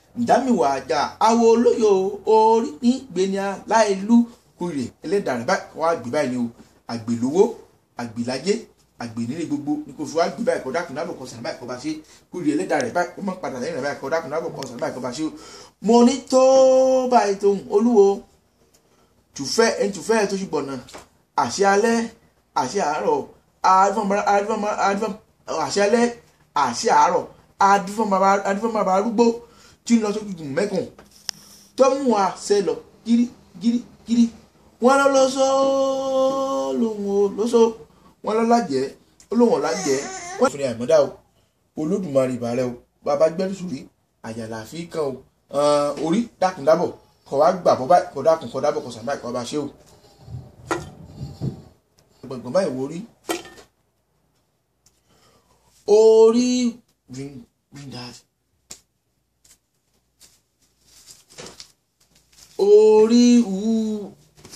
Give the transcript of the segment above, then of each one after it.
ìdámìwà àjà awo olóyò orí ní gbẹ̀nìà láìlú kúrè ẹlẹ́dàá rẹ̀ báyìí kọ́ wá gbé báyìí ni o àgbèlówó àgbèláyé àgbènílé gbogbo ní kò fi wá gbé báyìí kọ́ dákun dábọ̀ kọ́ sàn báyìí kọ́ bá ṣe kúrè ẹlẹ́dàá rẹ̀ báyìí kọ́ mọ́ padà lẹ́yìn rẹ̀ báyìí kọ́ dákun dábọ̀ kọ́ sàn báyìí kọ́ bá ṣe o mo ní tó báyìí tó ń olúwo tùfẹ́ ẹni tùfẹ́ tó ṣùgbọ́n náà àṣẹ alẹ́ àṣẹ àárọ̀ àṣẹ alẹ́ àṣẹ àárọ̀ adúfọ́nbàbà arúgbó tí ń lọ sókè gùn mẹ́kùn tó mú wa ṣe lọ gírí gírí gírí wọn lọ lọsọ lòun ò lọsọ wọn lọ lájẹ olóhùn ọlájẹ wọn fún ní àìmọdá o olódùmarè ìbàrẹ o bàbá gbẹdú sùrí àyàlà fi kàn o orí dákun dábọ̀ kọ wá gbà bọ báyìí kọ dákun kọ dábọ̀ kọ sàmì báyìí kọ bá ṣe o gbọ̀ngbọ̀n báyìí wo rí orí bring bring that orí wú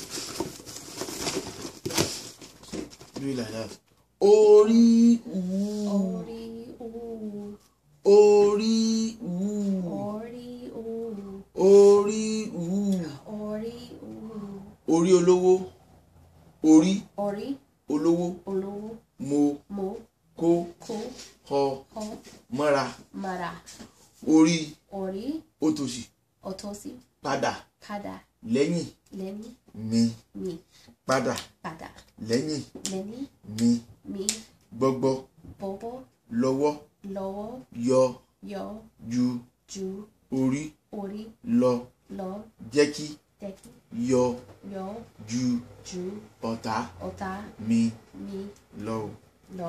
do it like that orí wú Orí ú. orí wú Orí ú. orí wú Orí ú. orí olówó orí Orí olówó olówó mo mo kó kó họ kọ́ mọ́ra mara. orí Orí òtòṣì òtòṣì padà padà lẹ́yìn lẹ́yìn mi mi padà padà lẹ́yìn lẹ́yìn mi mi gbọ́gbọ́ bọ́bọ́ lọ́wọ́ lọ́wọ́ yọ yọ ju ju orí orí lọ lọ jẹ́ kí tẹ́kí yọ yọ ju ju ọ̀tá ọ̀tá mi mi lọ. lọ.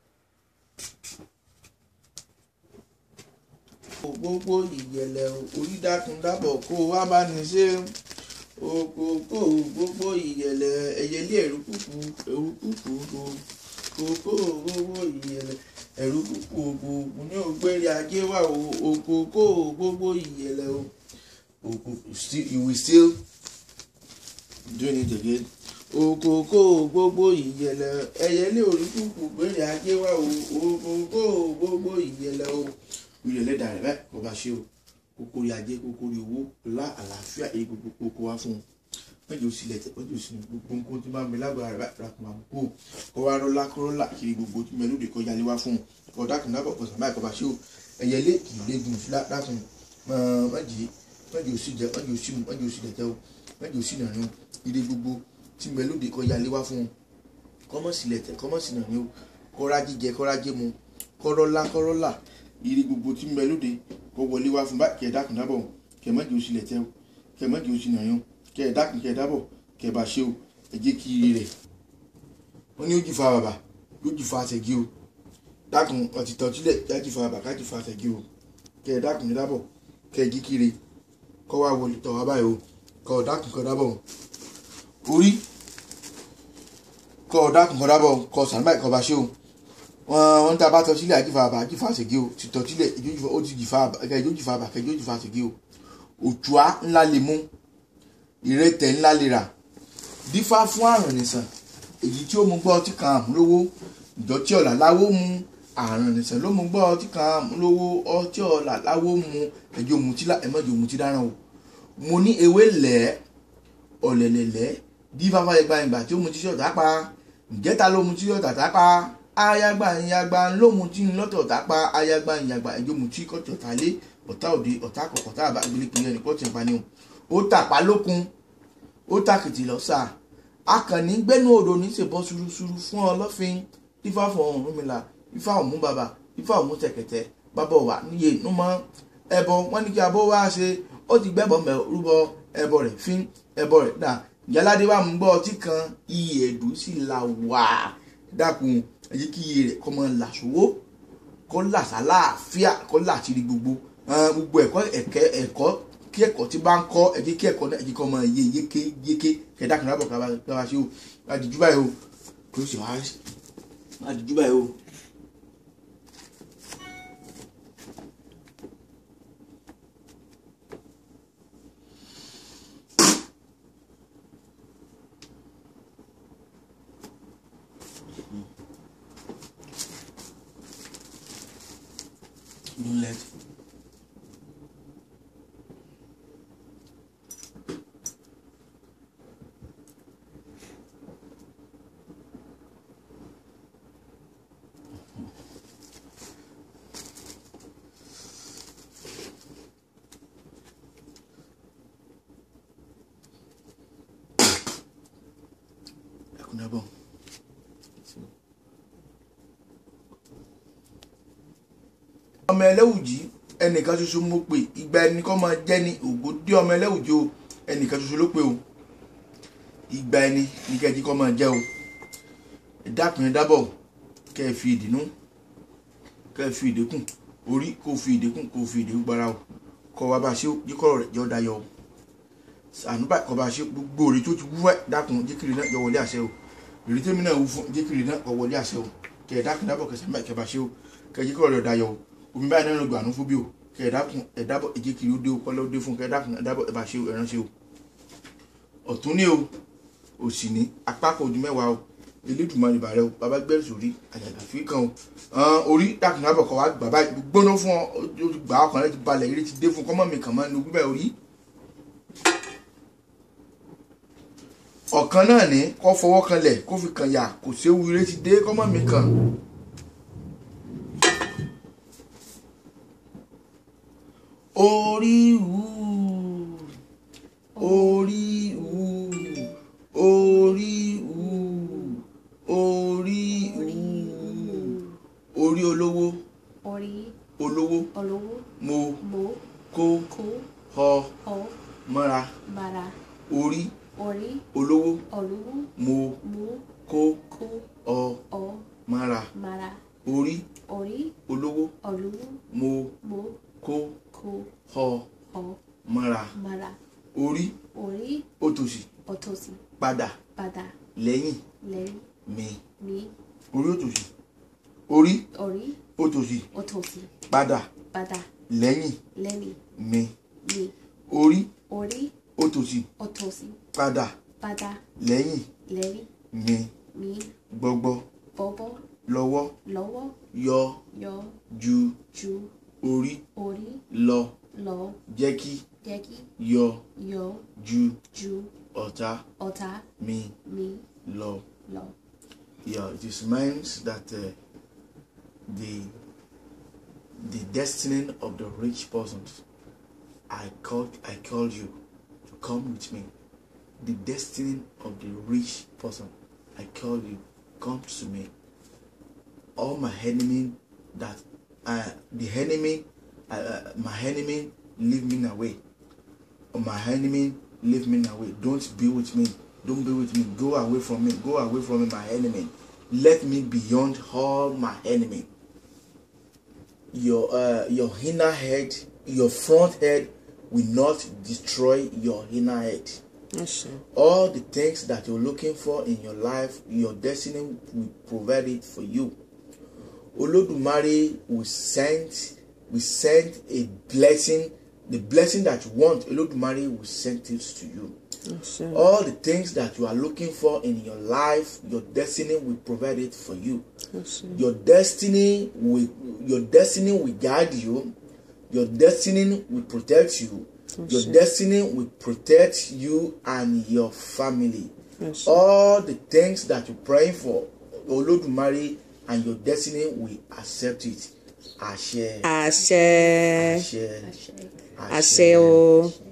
gbogbo ìyẹ̀lẹ̀ orí dákun dábọ̀ kó wá bá ní ṣe òkòkò gbogbo ìyẹ̀lẹ̀ ẹ̀yẹlé ẹ̀rú kùkù ẹ̀rú kùkù òkòkò gbogbo ìyẹ̀lẹ̀ ẹ̀rú kùkù òkòkò ní ògbẹ́rẹ́ ajé wà o òkòkò gbogbo ìyẹ̀lẹ̀ o òkòkò still you will still doing it again òkòkò gbogbo ìyẹ̀lẹ̀ ẹ̀yẹlé orí kùkù gbẹ́rẹ́ ajé wà o òkòkò gbogbo ìyẹ̀lẹ̀ o ilé ẹlẹ́dàá rẹ̀ báyìí kò bá ṣe o kókó rí ajé kókó rí owó lá àlàáfíà èyí gbogbo kókó wá fún un mẹ́jọ sílẹ̀ tẹ̀ mẹ́jọ sí gbogbo nǹkan tí máa ń bẹ lágbára rẹ̀ báyìí rakùn máa ń kó kó wá rọ́lá kọ́rọ́lá kiri gbogbo tí mẹ́lódé kọjá lé wá fún un kọ́ dákun dábọ̀ kọ́ sàmáì kọ́ bá ṣe o ẹ̀yẹ lé kì í léegun sí dákun mẹ́jì mẹ́jọ sí jẹ mẹ́jọ sí mu mẹ́jọ sí dẹ̀tẹ̀ o mẹ́jọ sí nàní ire gbogbo tí mẹ́lódé kọjá lé wá fún un kọ́mọ́ sílẹ̀ tẹ̀ kọ́mọ́ sí nàní o kọ́ra jíjẹ kọ́ra jẹ mu kọ́rọ́lá kọ́rọ́lá ire gbogbo tí ń bẹ lóde kó wọlé wá fún bá kẹ dákun dábọ̀ kẹ mọ́jì oṣù lẹ̀ tẹ́ o kẹ mọ́jì oṣù nàyàn kẹ dákun kẹ dábọ̀ kẹ bá ṣe o ẹ jẹ́ kí ire rẹ̀ wọ́n ní ó jì fa bàbà yóò jì fa àtẹ̀gí o dákun ọtí tọ́tílẹ̀ jájì fa bàbà kájì fa àtẹ̀gí o kẹ dákun kẹ dábọ̀ kẹ jí kiri kọ́ wá wọlé tọ̀ wá báyìí o kọ́ dákun kọ dábọ̀ orí kọ́ dákun kọ dábọ̀ kọ́ sàmúbáyì kọ́ bá ṣe o wọn wọn tá a bá tọ sílẹ̀ àjífà àbá àjífà àṣegé o ti tọ sílẹ̀ ìjójúfà ó ti jìfà àbá ẹ̀ka ìjójúfà àbá ẹ̀ka ìjójúfà àṣegé o òtúá ńlá lè mú ìrètẹ̀ ńlá lè rà dífá fún àrùn nìsàn èyí tí ó mú gbọ́ ọtí kan àmúlówó ìjọ tí ọ̀là láwó mu àrùn nìsàn ló mú gbọ́ ọtí kan àmúlówó ọtí ọ̀là láwó mu ẹ̀jẹ̀ òmùtí ẹ̀mọ́jẹ̀ òmùtí dáràn o mo ní ewé lẹ̀ ọ̀lẹ̀lẹ̀lẹ̀ dífá fáyẹgbà ìgbà tí ó mu tíṣọ̀tà pa ìjẹ́ta ló mu tíṣọ̀tà tá pa ayagba ìyagba lóhun tí ń lọ́tọ̀ tá pa ayagba ìyagba ẹjọ́ mu tí kọ́tọ̀ tá lé ọ̀tá òde ọ̀tá kọ̀kọ̀ tá àbá gbélé pinnu ẹnì kọ́tì ìpani o ó tàpá lókun ó tàkìtì lọ́sà akànnì gbẹ́nu odò ní ṣèbọ́ ṣuruṣuru fún ọlọ́fin ifá fún Ọ̀rúnmìlà ifá ọ̀mú bàbà ifá ọ̀mú tẹ̀kẹ̀tẹ̀ bàbá wà níye númọ́ ẹbọ wọn ní kí abó wá ṣe ó ti gbẹ́bọ̀ mẹ́ rúbọ ẹbọ rẹ̀ fín ẹbọ rẹ̀ dà yáládé wà mú gbọ́ ọtí kan iye ẹ̀dùn sí la wà dákun èyí kí iye rẹ̀ kọ́ mọ́ làṣọwọ́ kọ́ làṣàláàfíà kọ́ làṣírí gbogbo gbogbo ẹ̀kọ́ ẹ̀kẹ́ ẹ̀kọ́ kí ẹ̀kọ́ tí bá ń kọ́ ẹ̀jẹ̀ kí ẹ̀kọ́ náà ẹ̀jẹ̀ kọ́ mọ́ iye yéké yéké kẹ̀dá kan lábọ̀ ká wá ṣe o àdìjú báyìí o kò sì wá àdìjú báyìí o. Moonlight. ẹlẹ́wùjì ẹnìkan ṣoṣo mo pè ìgbà ẹni kọ́ máa jẹ́ ní ògo dé ọmọ ẹlẹ́wùjì o ẹnìkan ṣoṣo ló pè o ìgbà ẹni ní kẹ́ẹ̀jì kọ́ máa jẹ́ o ẹ dákun ẹ dábọ̀ kẹ́ ẹ fi ìdínú kẹ́ ẹ fi ìdínkù orí kó fi ìdínkù kó fi ìdínkù gbára o kọ́ wa bá ṣe yíkọ́ rẹ̀ jọ dayọ̀ o ànúbà kọ́ bá ṣe gbogbo òrì tó ti wú ẹ̀ dákun jíkìrì náà jọ wọlé àṣẹ o èrí tèmi náà wú fún jíkìrì náà kọ́ wọlé àṣẹ o kẹ́ ẹ dákun dábọ̀ kẹsàn-án báyìí kẹ́ bá ṣe o kẹ́ ẹ jíkọ́ rẹ̀ dayọ̀ o omi báyìí náà ló gbà nú fún bí o kẹ́ ẹ dákun ẹ dábọ̀ jíkìrì ó dé o kọ́lọ́ dé fún kẹ́ ẹ dákun ẹ dábọ̀ ẹ bá ṣe o ẹ ránṣẹ́ o ọ̀tún ní o òsì ní apá kan ojú mẹ́wàá o elédùnmarè bàrẹ o bàbá gbẹ́rù sórí àjàgà fi kàn o hàn orí dákun dábọ̀ kọ́ wa gbà báyìí gbóná fún ọ ó ti gbà ọkàn rẹ ti balẹ̀ eré ti dé fún kọ́mọ́ mi kàn mọ́ ní ogún bẹ́ẹ̀ orí. ọ̀kan náà ní kó fọwọ́ kanlẹ̀ kó fi kàn yà kò séwu eré ti dé kọ́mọ́ mi kàn. orí wù orí wù orí wù orí wù orí olówó orí olówó olówó mo mo kó kó họ ọ mọ́ra mara orí orí olówó olówó mo mo kó kó ọ ọ mọ́ra mara orí orí olówó olówó mo mo kó kó họ ọ mọ́ra mara orí orí òtòṣì òtòṣì padà padà lẹ́yìn lẹ́yìn mi mi orí òtòṣì orí orí òtòṣì òtòṣì padà padà lẹ́yìn lẹ́yìn mi mi orí orí òtòṣì òtòṣì padà padà lẹ́yìn lẹ́yìn mi mi gbọgbọ bọ́bọ́ lọ́wọ́ lọ́wọ́ yọ yọ ju ju orí orí lọ lọ jẹ́ kí jẹ́ kí yọ yọ ju ju ọ̀tá ọ̀tá mi mi lọ. lọ. Yeah, it is meant that uh, the the destiny of the rich persons I called I called you to come with me. The destiny of the rich person I called you come to me. All my enemy that uh, the enemy uh, uh, my enemy leave me away. Or my enemy leave me away. Don't be with me. Don't be with me. Go away from me. Go away from me, my enemy. Let me beyond all my enemy. Your uh, your inner head, your front head will not destroy your inner head. àṣẹ All the things that you're looking for in your life, your destiny will provide it for you. Olodumare will send will send a blessing, the blessing that you want. Olodumare will send it to you. àṣẹ All the things that you are looking for in your life, your destiny will provide it for you. àṣẹ Your destiny will your destiny will guide you. Your destiny will protect you. Your Àṣẹ. destiny will protect you and your family. àṣẹ All the things that you're praying for, Olodumare and your destiny will accept it. Àṣẹ. àṣẹ Àṣẹ. àṣẹ. àṣẹ o